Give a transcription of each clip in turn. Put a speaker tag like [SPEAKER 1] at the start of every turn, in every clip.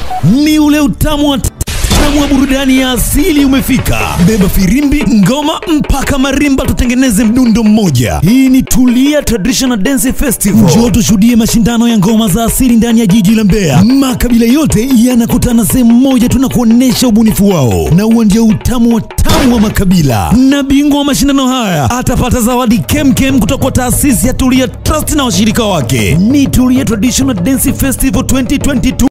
[SPEAKER 1] ni ule utamu wa tamu wa burudani ya asili umefika. Beba firimbi, ngoma mpaka marimba, tutengeneze mdundo mmoja. Hii ni Tulia Traditional Dance Festival. Njoo tushuhudie mashindano ya ngoma za asili ndani ya jiji la Mbeya. Makabila yote yanakutana sehemu moja, tunakuonesha ubunifu wao, na huo ndio utamu wa tamu wa makabila. Na bingwa wa mashindano haya atapata zawadi kemkem kutoka kwa taasisi ya Tulia Trust na washirika wake. Ni Tulia Traditional Dance Festival 2022.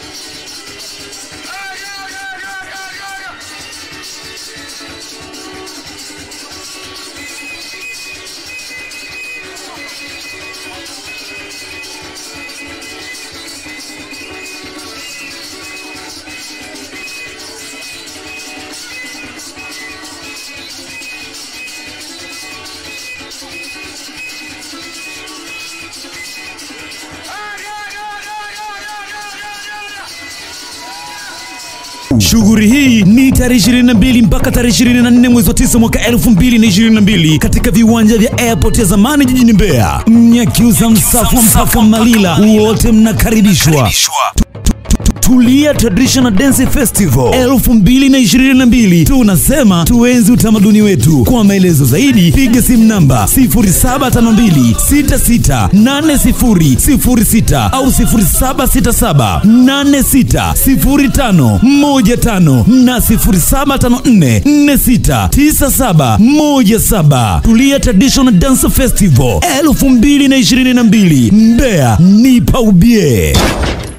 [SPEAKER 1] Shughuli hii ni tarehe 22 mpaka tarehe 24 mwezi wa 9 mwaka 2022 katika viwanja vya airport ya zamani jijini Mbeya. Mnyakyusa, Msafwa mpaka Malila, wote mnakaribishwa. Tulia Traditional Dance Festival 2022. Tunasema tuenzi utamaduni wetu. Kwa maelezo zaidi piga simu namba 0752668006 au 0767860515 na 0754469717. Tulia Traditional Dance Festival 2022 Mbeya, ni paubie.